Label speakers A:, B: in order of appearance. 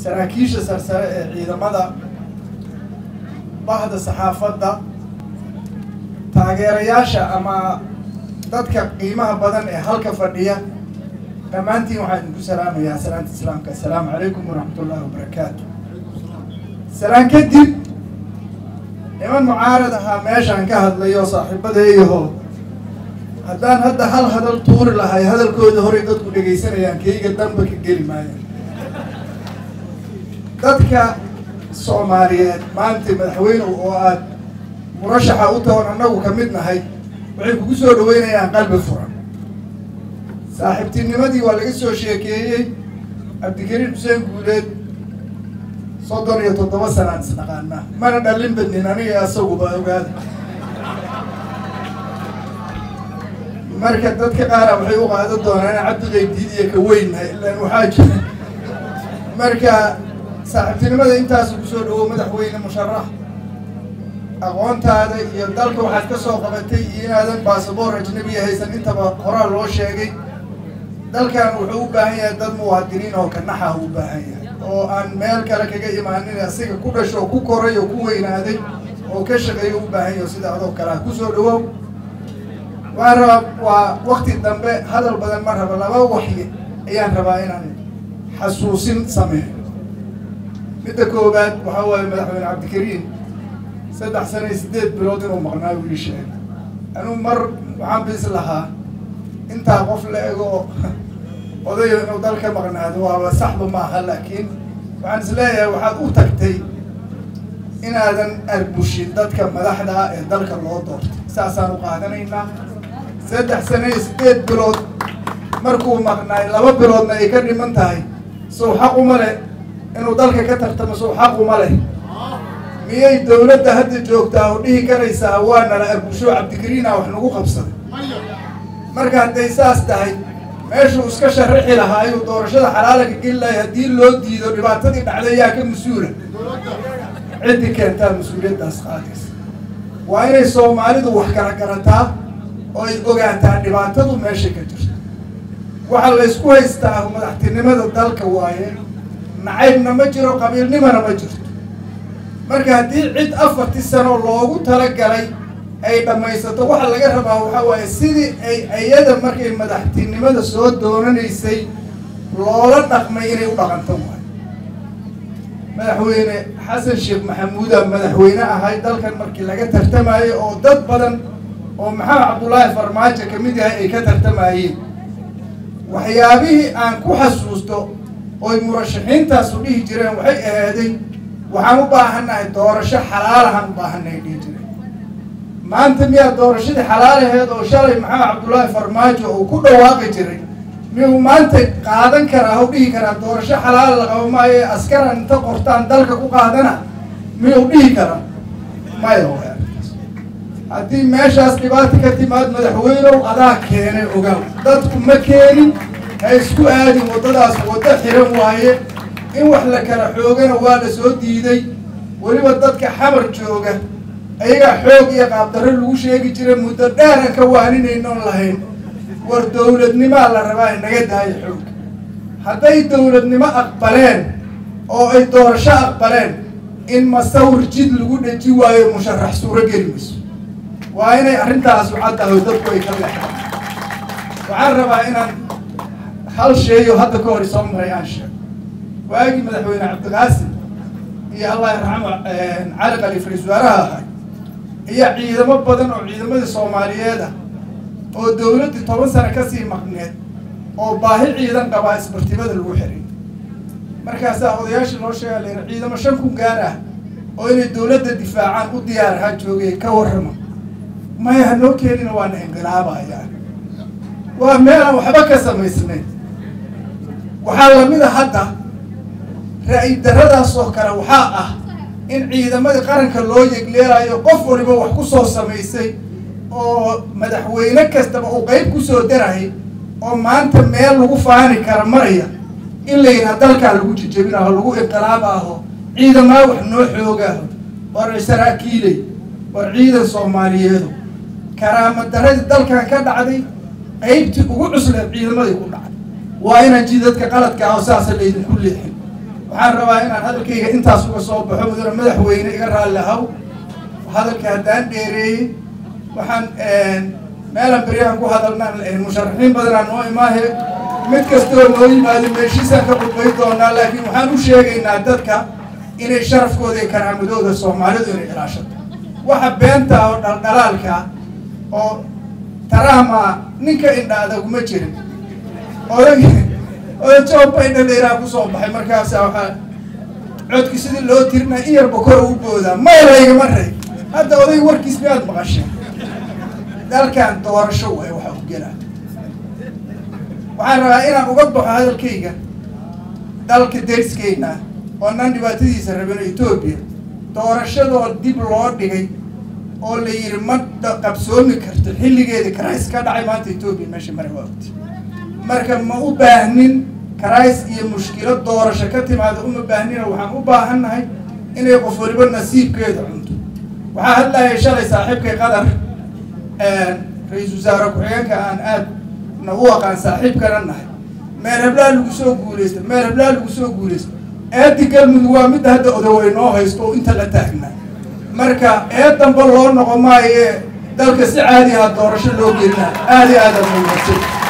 A: saraakiisha sarsare ee ciidamada bahda saxaafadda taageerayaasha ama dadka qiimaha badan ee halka fadhiya dhammaantiin waxaan idinku salaamayaa salaanta islaamka assalaamu calaykum waraxmat ullahi wabarakaatu salaan kadib niman mucaarad ahaa meeshaan ka hadlayo saaxiibadeeyaho haddaan hadda hal hadal tuuri lahay hadalkooda horey dadku dhegaysanayaan keyga danba ka geli maayo dadka soomaaliyeed maanta madaxweyne oo aad murashaxa u tahoon annagu ka mid nahay waxay kugu soo dhaweynayaan qalbi furan saaxiibtinimadii waa laga soo sheekeeyey cabdikariim xuseen guuleed soddon iyo toddoba sanaan isnaqaanaa mana dhalin badnin aniga asaguba ogaada marka dadka qaara waxay u qaadan doonaan in cabdiqaydiid iyo ka weynnahay ilaan waxaa jira marka saaxiibtinimada intaasu kusoo dhawow madaxweyne musharax aqoontaada iyo dalka waxaad ka soo qabatay iyo inaadan basaboor ajnabiya haysan intaba horaa loo sheegay dalkan wuxuu u baahan yahay dad muwaadiniin oo kanaxah u baahan yahay oo aan meel kale kaga imaanin asiga ku dhasho ku koray oo ku weynaaday oo ka shaqeeyo u baahan yaho sida adoo kale ah kusoo dhawow waan rabaa waa wakti dambe hadal badan ma raba laba waxyi ayaan rabaa inaan xasuusin sameeyo midda koowaad waxaa waaye madaxweyne cabdikariim saddex sana iyo siddeed bilood inuu maqnaa uu ii sheegay anuu mar waxaan bis lahaa intaa qof la ego odayo inuu dalka maqnaado waaba saxba maaha laakiin waxaan is leeyahay waxaad u tagtay inaadan arbushin dadka madaxda ah ee dalka loo doortay saasaan u qaadanaynaa saddex sana iyo siddeed bilood markuu maqnaay laba biloodna ay ka dhiman tahay sow xaq uma leh inuu dalka ka tartamo sow xaq uma leh miyay dawladda hadda joogtaa oo dhihi karaysaa waa nala arbusho cabdikariina wax nagu qabsaday marka hadday saas tahay meeshuu iska sharaxi lahaa ayuu doorashada xalaalaga geli lahay haddii loo diido dhibaatadii dhacday yaa ka mas-uula ciddii keentaa mas-uuliyaddaas qaadaysa waa inay soomaalidu wax kala garataa oo ay ogaataa dhibaatadu meesha ka jirto waxaa la ysku haystaa madaxtinimada dalka waaye nacaybna ma jiro qabiilnimana ma jirto marka haddii cid afartii sano loogu talagalay ay dhammaysato waxa laga rabaa waxaa waaye sidii ay iyada markay madaxtinimada soo doonanaysay loola dhaqmay inay u dhaqanto waayo madaxweyne xasan sheekh maxamuuda madaxweyne ahay dalkan markii laga tartamayo oo dad badan oo maxamed cabdullaahi farmaajo kamid yahay ay ka tartamayeen waxyaabihii aan ku xasuusto oy murashaxiintaasu dhihi jireen waxay ahaaday waxaan u baahannahay doorasho xalaalahaan u baahannahay dhihi jireen maanta miyaa doorashadii xalaalaheed oo shalay maxamed cabdullaahi farmaajo uu ku dhawaaqi jiray miyuu maanta qaadan karaa o dhihi karaa doorasho xalaala la qabo maayo askaran inta qortaan dalka ku qaadana miyuu dhihi karaa maya haddii meeshaas dhibaata ka timaad madaxweynow adaa keenay ogaaw dadku ma keenin ha isku aadin waddadaas waddo xiran waaye in wax la kala xoogana waa la soo diiday weliba dadka xamar jooga ayagaa xoog iyo qaabdarro lagu sheegi jiray muddo dheeran ka waaninaynoon lahayn war dawladnimaa la rabaa naga daayo xoog hadday dawladnimo aqbaleen oo ay doorasho aqbaleen in masawir jid lagu dheji waayo musharax suuro geli mayso waa inay arrintaasu caddahay dadku ay ka leexdaan waxaan rabaa inaan hal sheeyo hadda ka hor soo maray aan sheego waagii madaxweyne cabdiqaasim iyo allah yarxamo cali khaliif ra-isul wasaaraha ahay iyo ciidamo badan oo ciidamadii soomaaliyeed ah oo dawladdii toban sano kasii maqneed oo baahi ciidan qabaa isbartibada lagu xiray markaasaa odayaashii loo sheega la yidhi ciidamo shan kun gaar ah oo inay dawladda difaacaan u diyaar ahaa joogay ka warrama maya hanoo keenina waana inqilaabayaan waa meel aan waxba ka samaysnayn waxaa lamid a hadda ra-i daradaas oo kale waxaa ah in ciidamadii qaranka loo yegleelayo qof waliba wax ku soo samaysay oo madaxweyne kastaba uu qeyb kusoo darahay oo maanta meel lagu faani kara maraya in la yidhaha dalkaa lagu jijabinaho lagu inqilaabaaho ciidamaa wax noo xoogaaho war saraakiiley war ciidan soomaaliyeedu karaama daradii dalkan ka dhacday qeybtii ugu cusleed ciidamadii ku dhacday waa inaan jidadka qaladka ah oo saasa laydinku leexin waxaan rabaa inaan hadalkayga intaas uga soo baxo mudane madaxweyne iga raalli ahaw hadalka haddaan dheereeyey waxaan meelan beryahan ku hadalnaan musharaxiin badanaa noo imaahe mid kastoo noo yimaado meeshiisaan ka qudbay doonaa laakiin waxaan u sheegaynaa dadka inay sharafkooda iyo karaamadooda soomaalidu inay ilaashato waxa beenta oo dhaldhalaalka oo tarahma ninka indha adaguma jirin odag oda job biden dheeraa kusoo baxay markaasa waxaa codki sidii loo tirina in yarba kor ugu boodaa maylaygama ray hadda oday warkiis miyaad maqashay dalkan doorasho waay waxa u gelaa waxaan rabaa inaan uga baxo hadalkayga dalka deriskeyna oo nan dhibaatadiisa rabino etoobiya doorashadoo dib loo dhigay oo la yidhi ma qabsoomi karto xilligeeda karays ka dhacay maanta etoobiya meesha mara waa ogti marka ma u baahnin karays iyo mushkilad doorasho ka timaada uma baahnina waxaan u baahannahay inay qof waliba nasiibkeeda cunto waxaa hadlaya shalay saaxiibkay qadar ra-iisul wasaare ku-xigeenka aan aad na u aqaan saaxiibkana nahay meel hablaa lagu soo guulaysta meel hablaa lagu soo guulaysta eeddi galmudug waa midda hadda odawey noo haysto oo inta la taagnaa marka eed damba loo noqon maayo ee dalka si caadi aha doorasho loo gelina aada iyo aada muhiimsan